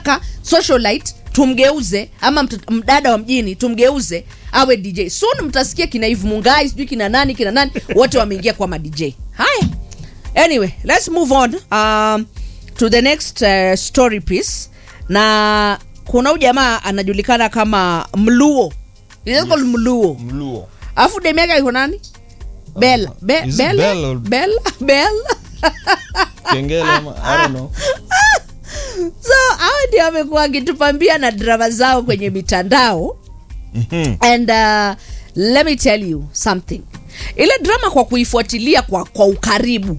tunataka socialite tumgeuze ama mt- mdada wa mjini tumgeuze awe dj soon mtasikia kina Eve mungai sijui kina nani kina nani wote wameingia kwa ma dj haya anyway let's move on um, to the next uh, story piece na kuna huyu jamaa anajulikana kama mluo He's just called mluo mluo alafu demu yake iko nani bella Be- Is it Bella? Bell or- Bella? Bella? kengele ama I don't know. so hao ndio wamekuwa wakitupambia na drama zao kwenye mitandao Mhm. and uh, let me tell you something ile drama kwa kuifuatilia kwa, kwa ukaribu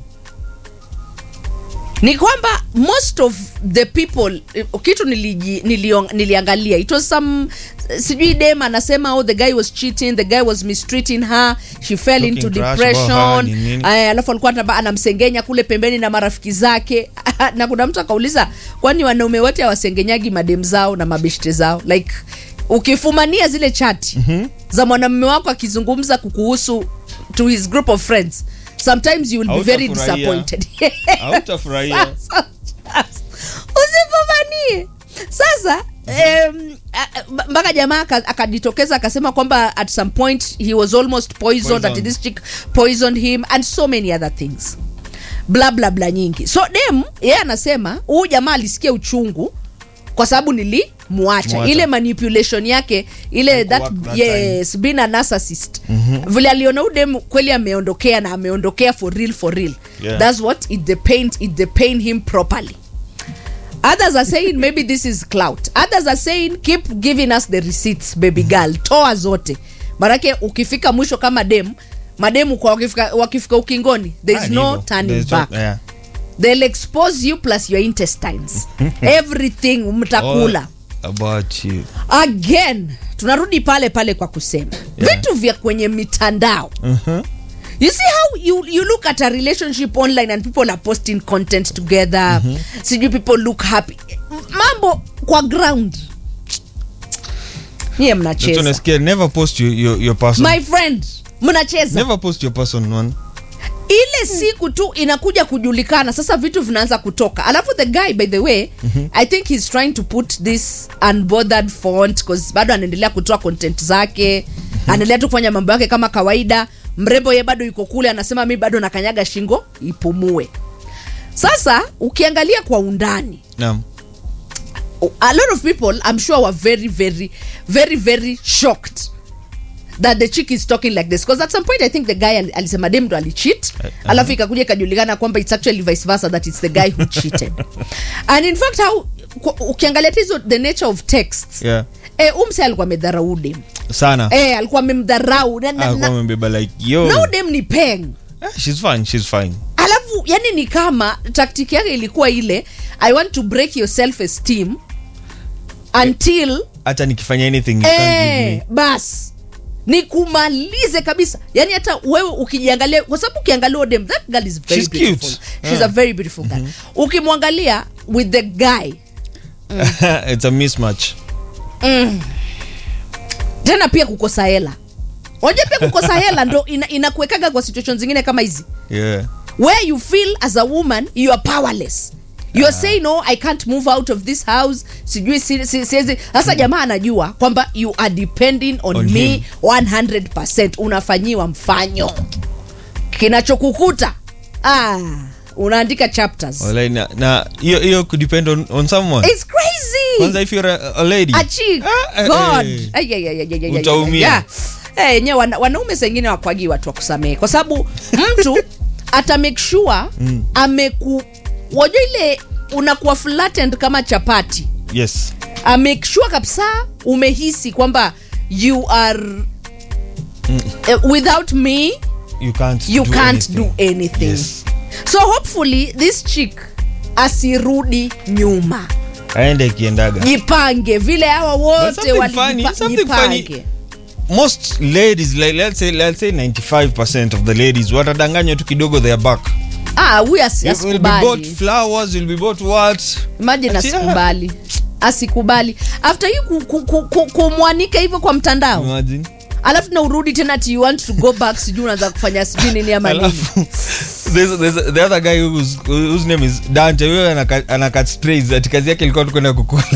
ni kwamba most of the people eh, kitu niliji, niliong, niliangalia it was some sijui dem anasema oh the guy was cheating the guy was mistreating her she fell Talking into trash about depression her, ni nini. Aya, alafu alikuwa anaba- anamsengenya kule pembeni na marafiki zake na kuna mtu akauliza kwani wanaume wote hawasengenyagi madem zao na mabeshte zao like ukifumania zile chati mm-hmm. za mwanamume wako akizungumza kukuhusu to his group of friends sometimes you will be very Hautafurahia. disappointed Hautafurahia. Sasa, usifumanie sasa em, a- a- mpaka jamaa aka- akajitokeza akasema kwamba at some point he was almost poisoned, Poisoned. That this chick poisoned him and so many other things bla bla bla nyingi so dem yeye anasema huyu jamaa alisikia uchungu kwa sababu nilimwacha Mwacha. ile manipulation yake ile that, Haikuwork that yes being a narcissist mm-hmm. vile aliona huyu dem kweli ameondokea na ameondokea for real for real Yeah. that's what it the pain it the pain him properly others are saying maybe this is clout others are saying keep giving us the receipts baby girl toa zote manake ukifika mwisho kama dem mademu kwa wakifika, wakifika ukingoni there Ah, is ni no hivyo. turning There's back no- yeah. they'll expose you plus your intestines everything mtakula All about you. again tunarudi pale pale kwa kusema Yeah. vitu vya kwenye mitandao Mhm. you see how you, you look at a relationship online and people are posting content together mm-hmm. sijui people look happy mambo kwa ground nyie That's mnacheza unasikia, never post your, your, your person my friend mnacheza never post your person one ile siku tu inakuja kujulikana sasa vitu vinaanza kutoka alafu the guy by the way mm-hmm. i think he's trying to put this unbothered font cause bado anaendelea kutoa content zake mm-hmm. anaendelea tu kufanya mambo yake kama kawaida mrembo ye bado yuko kule anasema mi bado nakanyaga shingo ipumue sasa ukiangalia kwa undani naam a lot of people i'm sure were very very very very shocked that the chick is talking like this because at some point i think the guy al- alisema dem ndo alicheat uh-huh. alafu ikakuja ikajulikana kwamba it's actually vice versa that it's the guy who cheated and in fact how ku- ukiangalia tizo the nature of texts yeah eh, umse alikuwa amedharau dem sana eh, alikuwa amemdharau na, na, alikuwa na, amebeba like yo na udem ni peng Ah, she's fine she's fine alafu yani ni kama taktiki yake ilikuwa ile i want to break your self esteem until hata nikifanya anything you can't give eh, me bas nikumalize kabisa yani hata wewe ukijiangalia kwa sababu ukiangalia odem that girl is very She's beautiful cute. she's Yeah. a very beautiful girl ukimwangalia with the guy it's a mismatch tena pia kukosa hela unajua pia kukosa hela ndo ina- inakuwekaga kwa situation zingine kama hizi yeah where you feel as a woman you are powerless you are saying no i can't move out of this house sijui si- si- siwezi sasa jamaa anajua kwamba you are depending on, On me him. 100 unafanyiwa mfanyo kinachokukuta ah, unaandika chapters Walai, na na hiyo hiyo could depend on, on someone It's crazy kwanza if you're a, a lady a chick Ah, eh, god eh. Ay, ay, ay, ay, ay, ay, ay, Utaumia. ay. Eh, yenyewe wana, wanaume sengine wakwagi watu wa kusamehe kwa sababu mtu ata make sure ameku wajua ile unakuwa flattened kama chapati yes A make sure kabisa umehisi kwamba you are eh, without me you can't you do can't anything. do anything Yes. so hopefully this chick asirudi nyuma aende akiendaga jipange vile hawa wote something funny, walijipa- something funny. jipange most ladies like let's say let's say 95% of the ladies watadanganywa tu kidogo their back ah huyu asi- It will be bought asikubali flowers will be bought what imagine Ati, ah. asikubali asikubali after hii ku- ku- ku- ku- kumwanika hivyo kwa mtandao imagine alafu na urudi tena ti you want to go back sijui unaanza kufanya sijui nini ama nini alafu there's, there's the other guy whose, whose name is dante huyo anakat anakat sprays ati kazi yake ilikuwa tu kwenda kukula